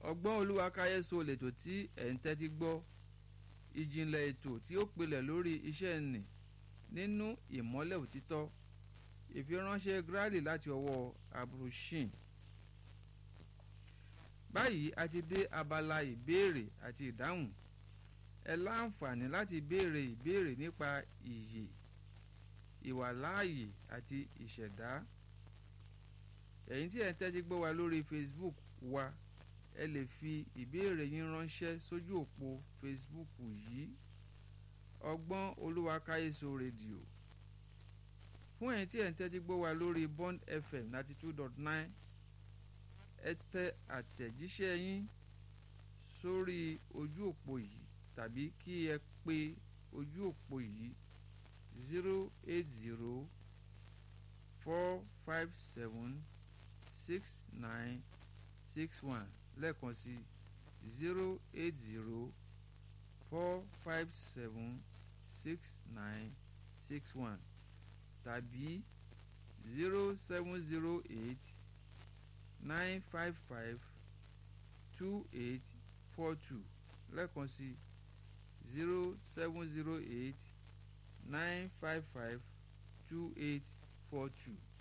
ọgbọ́n olúwa káyéso lètò tí ẹ̀ ń tẹ́tí gbọ́ ìjìnlẹ̀ ètò tí ó pilẹ̀ lórí iṣẹ́ nì nínú ìmọ́lẹ̀ òtítọ́ ìfiránṣẹ́ gírálì láti ọwọ́ abrushin báyìí a ti dé abala ìbéèrè àti ìdáhùn ẹ láǹfààní láti béèrè ìbéèrè nípa ìyè ìwàláàyè àti ìṣẹ̀dá ẹ̀yin tí ẹ̀ ń tẹ́tí gbọ́ wa lórí facebook wa ẹ lè fi ìbéèrè yín ránṣẹ́ sójú òpó facebook yìí ọgbọ́n olúwa káyéso rédíò fún ẹ̀yin tí ẹ̀ ń tẹ́tí gbọ́ wa lórí bond fm ninety two dot nine ẹ tẹ àtẹ̀jíṣẹ́ yín sórí ojú òpó yìí tàbí kí ẹ pe ojú òpó yìí zero eight zero four five seven six nine six one lẹ́ẹ̀kan sí zero eight zero four five seven six nine six one tàbí zero seven zero eight nine five five two eight four two lẹ́ẹ̀kan sí zero seven zero eight nine five five two eight four two.